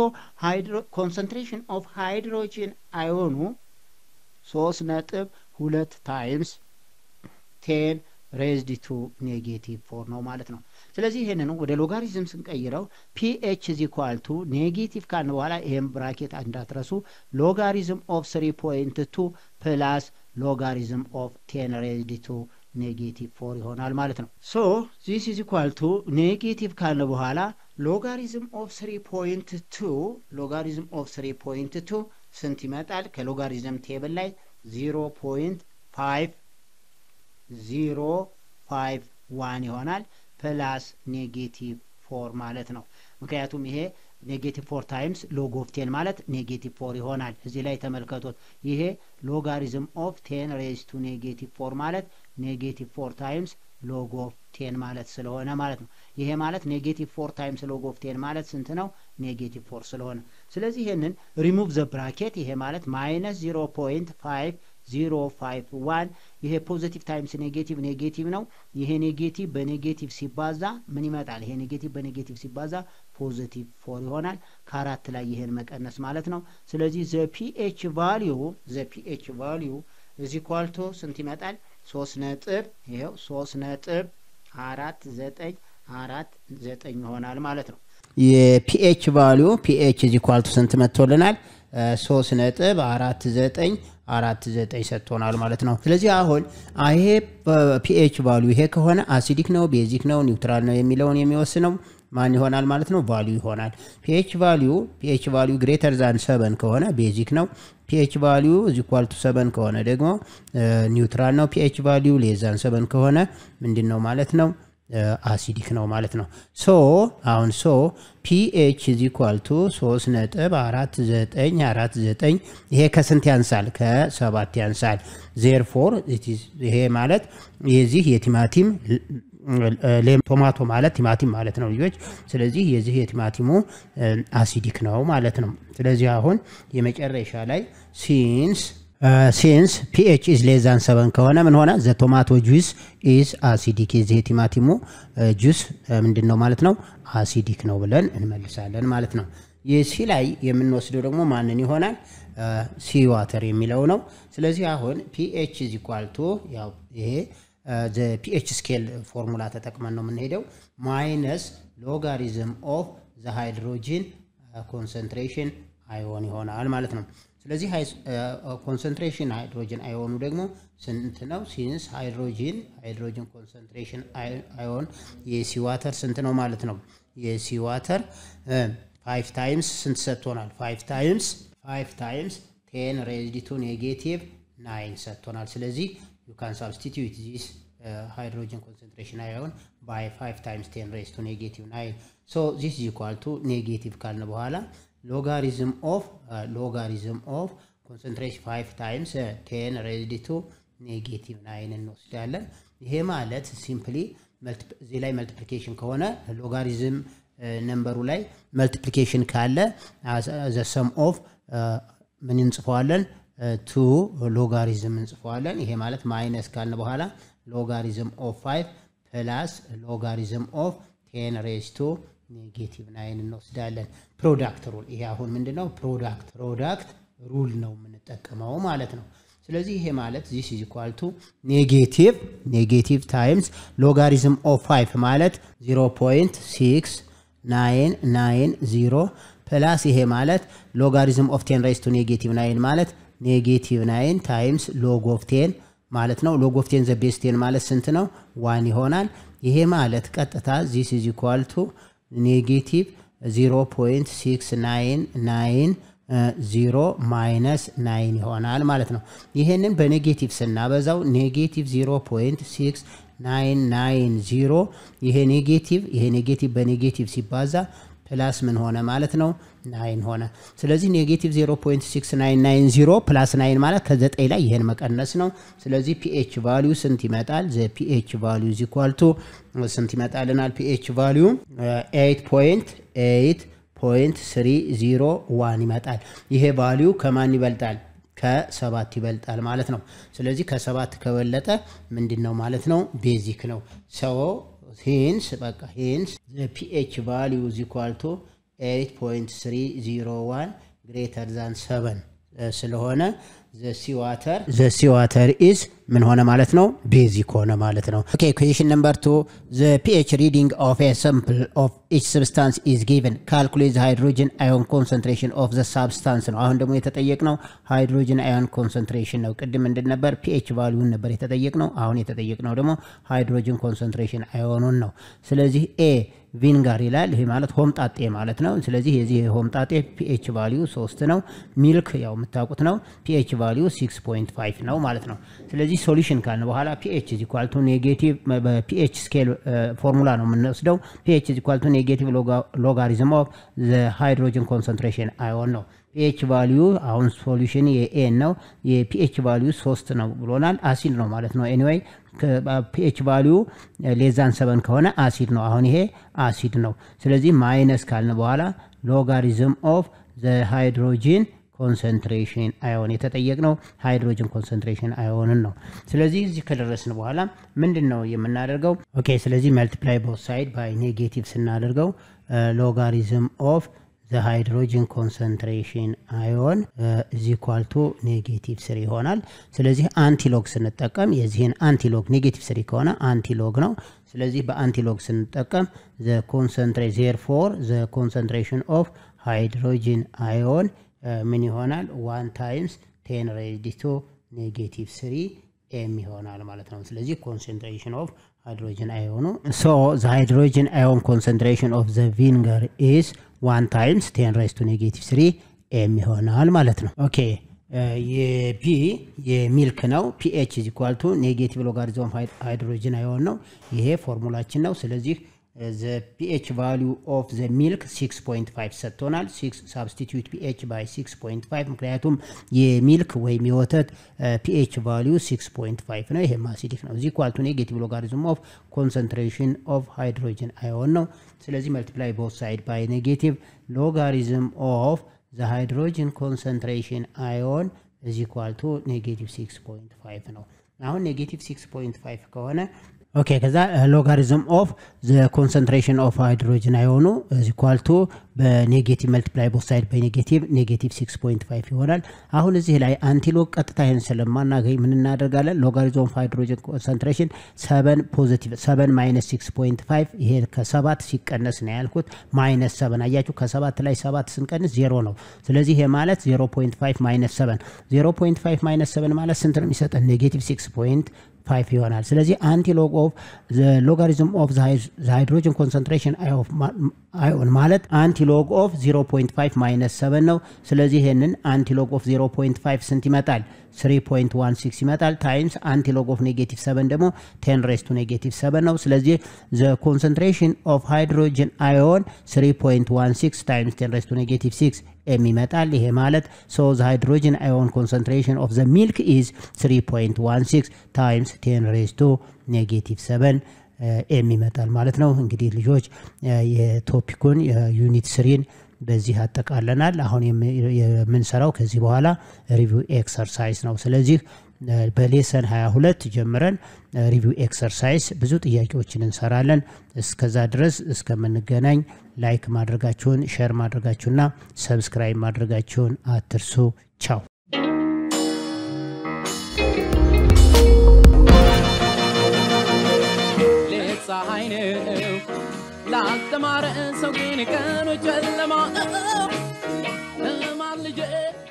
ኮንሰንትሬሽን ኦፍ ሃይድሮጂን አዮኑ ሶስት ነጥብ ሁለት ታይምስ ቴን ሬዝድ ቱ ኔጌቲቭ ፎር ነው ማለት ነው። ስለዚህ ይህንን ወደ ሎጋሪዝም ስንቀይረው ፒኤች ኢዝ ኢኳል ቱ ኔጌቲቭ ካልን በኋላ ይህም ብራኬት እንዳትረሱ ሎጋሪዝም ኦፍ ስሪ ፖይንት ቱ ፕላስ ሎጋሪዝም ኦፍ ቴን ሬዝድ ቱ ኔጌቲቭ ፎር ይሆናል ማለት ነው። ሶ ዚስ ኢዝ ኢኳል ቱ ኔጌቲቭ ካልን በኋላ ሎጋሪዝም ኦፍ ስሪ ፖይንት ቱ ሎጋሪዝም ኦፍ ስሪ ፖይንት ቱ ስንት ይመጣል? ከሎጋሪዝም ቴብል ላይ ዚሮ ፖይንት ፋይቭ ዚሮ ፋይቭ ዋን ይሆናል ፕላስ ኔጌቲቭ ፎር ማለት ነው። ምክንያቱም ይሄ ኔጌቲቭ ፎር ታይምስ ሎግ ኦፍ ቴን ማለት ኔጌቲቭ ፎር ይሆናል። እዚህ ላይ ተመልከቱት። ይሄ ሎጋሪዝም ኦፍ ቴን ሬዝ ቱ ኔጌቲቭ ፎር ማለት ኔጌቲቭ ፎር ታይምስ ሎግ ኦፍ ቴን ማለት ስለሆነ ማለት ነው። ይሄ ማለት ኔጌቲቭ ፎር ታይምስ ሎግ ኦፍ ቴን ማለት ስንት ነው? ኔጌቲቭ ፎር ስለሆነ ስለዚህ ይሄንን ሪሙቭ ዘ ብራኬት ይሄ ማለት ማይነስ ዚሮ ፖይንት ፋይቭ ዚሮ ፋይቭ ዋን ይሄ ፖዚቲቭ ታይምስ ኔጌቲቭ ኔጌቲቭ ነው። ይሄ ኔጌቲቭ በኔጌቲቭ ሲባዛ ምን ይመጣል? ይሄ ኔጌቲቭ በኔጌቲቭ ሲባዛ ፖዚቲቭ ፎር ይሆናል። ከአራት ላይ ይሄን መቀነስ ማለት ነው። ስለዚህ ዘ ፒኤች ቫሊዩ ዘ ፒኤች ቫሊዩ እዚህ ኳልቶ ስንት ይመጣል? ሶስት ነጥብ ይኸው ሶስት ነጥብ አራት ዘጠኝ አራት ዘጠኝ ይሆናል ማለት ነው። የፒኤች ቫሊዩ ፒኤች እዚህ ኳልቶ ስንት መጥቶልናል? ሶስት ነጥብ አራት ዘጠኝ አራት ዘጠኝ ሰጥቶናል ማለት ነው። ስለዚህ አሁን ይሄ ፒኤች ቫሊዩ ይሄ ከሆነ አሲዲክ ነው፣ ቤዚክ ነው፣ ኒውትራል ነው የሚለውን የሚወስነው ማን ይሆናል ማለት ነው? ቫሊዩ ይሆናል። ፒኤች ቫሊዩ ፒኤች ቫሊዩ ግሬተር ዛን ሰበን ከሆነ ቤዚክ ነው። ፒኤች ቫሊዩ እዚ ኳል ቱ ሰበን ከሆነ ደግሞ ኒውትራል ነው። ፒኤች ቫሊዩ ሌዛን ሰበን ከሆነ ምንድን ነው ማለት ነው? አሲዲክ ነው ማለት ነው። ሶ አሁን ሶ ፒኤች ኢዝ ኢኳል ቱ ሶስት ነጥብ አራት ዘጠኝ አራት ዘጠኝ ይሄ ከስንት ያንሳል? ከሰባት ያንሳል። ዜርፎር ይሄ ማለት የዚህ የቲማቲም ቶማቶ ማለት ቲማቲም ማለት ነው ልጆች። ስለዚህ የዚህ የቲማቲሙ አሲዲክ ነው ማለት ነው። ስለዚህ አሁን የመጨረሻ ላይ ሲንስ ሲንስ ፒኤች ኢዝ ሌዛን ሰበን ከሆነ ምን ሆነ? ዘ ቶማቶ ጁስ ኢዝ አሲዲክ የዚህ የቲማቲሙ ጁስ ምንድን ነው ማለት ነው? አሲዲክ ነው ብለን እንመልሳለን ማለት ነው። የሲ ላይ የምንወስደው ደግሞ ማንን ይሆናል? ሲ ዋተር የሚለው ነው። ስለዚህ አሁን ፒኤች ኢዝ ኢኳል ቱ ያው ይሄ ፒኤች ስኬል ፎርሙላ ተጠቅመን ነው የምንሄደው ማይነስ ሎጋሪዝም ኦፍ ዘ ሃይድሮጂን ኮንሰንትሬሽን አዮን ይሆናል ማለት ነው። ስለዚህ ኮንሰንትሬሽን ሃይድሮጅን አዮኑ ደግሞ ስንት ነው? ሲንስ ሃይድሮጂን ሃይድሮጅን ኮንሰንትሬሽን አዮን የሲ ዋተር ስንት ነው ማለት ነው? የሲ ዋተር ፋይቭ ታይምስ ስንት ሰጥቶናል? ፋይቭ ታይምስ ፋይቭ ታይምስ ቴን ሬዝድ ቱ ኔጌቲቭ ናይን ሰጥቶናል። ስለዚህ ዩ ካን ሳብስቲትዩት ዚስ ሃይድሮጅን ኮንሰንትሬሽን አዮን ባይ ፋይቭ ታይምስ ቴን ሬዝድ ቱ ኔጌቲቭ ናይን ሶ ዚስ ኢዝ ኢኳል ቱ ኔጌቲቭ ካልን በኋላ ሎጋሪዝም ኦፍ ሎጋሪዝም ኦፍ ኮንሰንትሬሽን ፋይቭ ታይምስ ቴን ሬዝድ ቱ ኔጌቲቭ ናይን እንወስዳለን። ይሄ ማለት ሲምፕሊ እዚህ ላይ መልቲፕሊኬሽን ከሆነ ሎጋሪዝም ነምበሩ ላይ መልቲፕሊኬሽን ካለ ዘ ሰም ኦፍ ምን እንጽፈዋለን? ቱ ሎጋሪዝም እንጽፈዋለን። ይሄ ማለት ማይነስ ካልን በኋላ ሎጋሪዝም ኦፍ ፋይቭ ፕላስ ሎጋሪዝም ኦፍ ቴን ሬዝ ቱ ኔጌቲቭ ናይን እንወስዳለን። ፕሮዳክት ሩል ይሄ አሁን ምንድን ነው? ፕሮዳክት ፕሮዳክት ሩል ነው የምንጠቀመው ማለት ነው። ስለዚህ ይሄ ማለት ዚስ ኢዝ ኢኳል ቱ ኔጌቲቭ ኔጌቲቭ ታይምስ ሎጋሪዝም ኦፍ ፋይቭ ማለት 0.6 ናይን ናይን ዚሮ ፕላስ ይሄ ማለት ሎጋሪዝም ኦፍ ቴን ሬዝ ቱ ኔጌቲቭ ናይን ማለት ኔጌቲቭ ናይን ታይምስ ሎግ ኦፍ ቴን ማለት ነው። ሎግ ኦፍ ቴን ዘ ቤዝ ቴን ማለት ስንት ነው? ዋን ይሆናል። ይሄ ማለት ቀጥታ ዚስ ኢዝ ኢኳል ቱ ኔጌቲቭ 0.699 ዚሮ ማይነስ ናይን ይሆናል ማለት ነው። ይህንን በኔጌቲቭ ስናበዛው ኔጌቲቭ 0.699 ይሄ ኔጌቲቭ ይሄ ኔጌቲቭ በኔጌቲቭ ሲባዛ ፕላስ ምን ሆነ ማለት ነው? ናይን ሆነ። ስለዚህ ኔጌቲቭ 0.6990 ፕላስ ናይን ማለት ከዘጠኝ ላይ ይህን መቀነስ ነው። ስለዚህ ፒኤች ቫሊዩ ስንት ይመጣል? ዘ ፒኤች ቫሊዩ ኢዝ ኢኳል ቱ ስንት ይመጣልናል? ፒኤች ቫሊዩ 8.8.301 ይመጣል። ይሄ ቫሊዩ ከማን ይበልጣል? ከሰባት ይበልጣል ማለት ነው። ስለዚህ ከሰባት ከበለጠ ምንድን ነው ማለት ነው? ቤዚክ ነው ሰው ሂንስ በቃ ሂንስ ፒኤች ቫሊዩ ኢዝ ኢኳል ቱ 8.301 ግሬተር ዛን 7 ስለሆነ ዘሲዋተር ዘሲዋተር ኢዝ ምን ሆነ ማለት ነው? ቤዚክ ሆነ ማለት ነው። ኦኬ ኩዌሽን ነምበር ቱ ዘ ፒኤች ሪዲንግ ኦፍ ኤ ሳምፕል ኦፍ ኢች ሰብስታንስ ኢዝ ጊቨን ካልኩሌት ዘ ሃይድሮጅን አዮን ኮንሰንትሬሽን ኦፍ ዘ ሳብስታንስ ነው። አሁን ደግሞ የተጠየቅነው ሃይድሮጅን አዮን ኮንሰንትሬሽን ነው። ቅድም ምንድን ነበር? ፒኤች ቫሊዩን ነበር የተጠየቅነው። አሁን የተጠየቅነው ደግሞ ሃይድሮጅን ኮንሰንትሬሽን አዮኑን ነው። ስለዚህ ኤ ቪንጋር ይላል። ይሄ ማለት ሆምጣጤ ማለት ነው። ስለዚህ የዚህ ሆምጣጤ ፒኤች ቫሊዩ ሶስት ነው። ሚልክ ያው የምታውቁት ነው። ፒኤች ቫሊዩ 6.5 ነው ማለት ነው። ስለዚህ ሶሉሽን ካልን በኋላ ፒኤች ኢዝ ኢኳል ቱ ኔጌቲቭ በፒኤች ስኬል ፎርሙላ ነው የምንወስደው። ፒኤች ኢዝ ኢኳል ቱ ኔጌቲቭ ሎጋሪዝም ኦፍ ዘ ሃይድሮጅን ኮንሰንትሬሽን አዮን ነው። ፒኤች ቫሊዩ አሁን ሶሉሽን የኤን ነው። የፒኤች ቫሊዩ ሶስት ነው ብሎናል። አሲድ ነው ማለት ነው። ኤኒዌይ ፒኤች ቫሊዩ ሌዛን ሰበን ከሆነ አሲድ ነው። አሁን ይሄ አሲድ ነው። ስለዚህ ማይነስ ካልን በኋላ ሎጋሪዝም ኦፍ ዘ ሃይድሮጂን ኮንሰንትሬሽን አዮን የተጠየቅነው ሃይድሮጅን ኮንሰንትሬሽን አዮንን ነው። ስለዚህ እዚህ ከደረስን በኋላ ምንድን ነው የምናደርገው? ኦኬ ስለዚህ መልቲፕላይ ቦት ሳይድ ባይ ኔጌቲቭ ስናደርገው ሎጋሪዝም ኦፍ ዘ ሃይድሮጅን ኮንሰንትሬሽን አዮን እዚ ኳልቱ ኔጌቲቭ ስሪ ይሆናል። ስለዚህ አንቲሎግ ስንጠቀም የዚህን አንቲሎግ ኔጌቲቭ ስሪ ከሆነ አንቲሎግ ነው። ስለዚህ በአንቲሎግ ስንጠቀም ዘ ኮንሰንትሬ ዜር ፎር ዘ ኮንሰንትሬሽን ኦፍ ሃይድሮጅን አዮን ምን ይሆናል? ዋን ታይምስ ቴን ሬዝድ ቱ ኔጌቲቭ ስሪ ኤም ይሆናል ማለት ነው። ስለዚህ ኮንሰንትሬሽን ኦፍ ሃይድሮጅን አዮኑ ሶ ዘ ሃይድሮጅን አዮን ኮንሰንትሬሽን ኦፍ ዘ ቪንገር ኢዝ ዋን ታይምስ ቴን ሬዝ ቱ ኔጌቲቭ ስሪ ኤም ይሆናል ማለት ነው። ኦኬ የቢ የሚልክ ነው። ፒኤች ኢዝ ኢኳል ቱ ኔጌቲቭ ሎጋሪዝም ሃይድሮጅን አዮን ነው። ይሄ ፎርሙላችን ነው። ስለዚህ ዘ ፒኤች ቫሊዩ ኦፍ ዘ ሚልክ 6.5 ሰጥቶናል። ሳብስቲቱት ፒኤች ባይ 6.5 ምክንያቱም የሚልክ ወይም የወተት ፒኤች ቫሊዩ 6.5 ነው። ይሄም አሲዲክ ነው። እዚህ ኳልቱ ኔጌቲቭ ሎጋሪዝም ኦፍ ኮንሰንትሬሽን ኦፍ ሃይድሮጅን አዮን ነው። ስለዚህ መልቲፕላይ ቦት ሳይድ ባይ ኔጌቲቭ ሎጋሪዝም ኦፍ ዘ ሃይድሮጅን ኮንሰንትሬሽን አዮን እዚ ኳልቱ ኔጌቲቭ 6.5 ነው። አሁን ኔጌቲቭ 6.5 ከሆነ ኦኬ ከዛ ሎጋሪዝም ኦፍ ዘ ኮንሰንትሬሽን ኦፍ ሃይድሮጅን አዮኑ እዚ ኳልቱ በኔጌቲቭ መልቲፕላይ ቦት ሳይድ በኔጌቲቭ ኔጌቲቭ 6.5 ይሆናል። አሁን እዚህ ላይ አንቲሎግ ቀጥታ ይህን ስለማናገኝ ምን እናደርጋለን? ሎጋሪዝም ኦፍ ሃይድሮጅን ኮንሰንትሬሽን ሰበን ፖዚቲቭ ሰበን ማይነስ 6.5 ይሄ ከሰባት ሲቀነስ ነው ያልኩት ማይነስ ሰበን አያችሁ፣ ከሰባት ላይ ሰባት ስንቀንስ ዜሮ ነው። ስለዚህ ይሄ ማለት 0.5 ማይነስ ሰበን 0.5 ማይነስ ሰበን ማለት ስንት ነው የሚሰጠን? ኔጌቲቭ 6 ፋይቭ ይሆናል። ስለዚህ አንቲሎግ ኦፍ ሎጋሪዝም ኦፍ ሃይድሮጅን ኮንሰንትሬሽን አዮን ማለት አንቲሎግ ኦፍ 0.5 ማይነስ 7 ነው። ስለዚህ ይህንን አንቲሎግ ኦፍ 0.5 ስንት ይመጣል? 3.16 ይመጣል። ታይምስ አንቲሎግ ኦፍ ኔጌቲቭ 7 ደግሞ 10 ሬስ ቱ ኔጌቲቭ 7 ነው። ስለዚህ ዘ ኮንሰንትሬሽን ኦፍ ሃይድሮጅን አዮን 3.16 ታይምስ 10 ሬስ ቱ ኔጌቲቭ 6 ኤም ይመጣል። ይሄ ማለት ሶ ዘ ሃይድሮጅን አዮን ኮንሰንትሬሽን ኦፍ ዘ ሚልክ ኢዝ 3.16 ታይምስ 10 ሬስ ቱ ኔጌቲቭ 7 ኤም ይመጣል ማለት ነው። እንግዲህ ልጆች የቶፒኩን የዩኒት ስሪን በዚህ አጠቃለናል። አሁን የምንሰራው ከዚህ በኋላ ሪቪው ኤክሰርሳይዝ ነው። ስለዚህ በሌሰን 22 ጀምረን ሪቪው ኤክሰርሳይዝ ብዙ ጥያቄዎችን እንሰራለን። እስከዛ ድረስ እስከምንገናኝ ላይክ ማድረጋችሁን፣ ሼር ማድረጋችሁና ሰብስክራይብ ማድረጋችሁን አትርሱ። ቻው ሌት ፀሐይ ነው ላልተማረ ሰው ግን ቀኑ ጨለማ